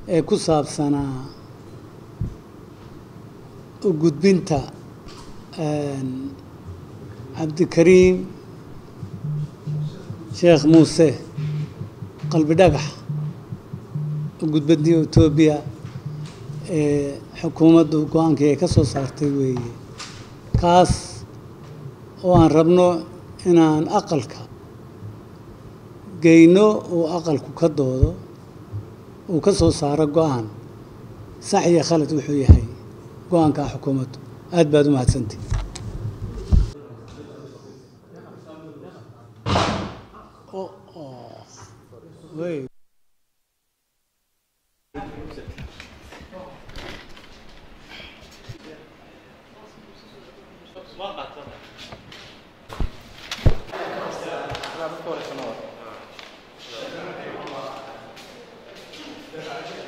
ee ku saabsanaa u gudbinta cabdikariim sheekh muuse qalbi dhagax u gudbintii etoobiya ee xukuumaddu go-aankii ay ka soo saartay weeye kaas oo aan rabno inaan aqalka geyno uu aqalku ka doodo uu ka soo saaro go-aan sax iyo khalad wuxuu yahay go-aankaa xukuumaddu aad baad u mahadsantihi Gracias.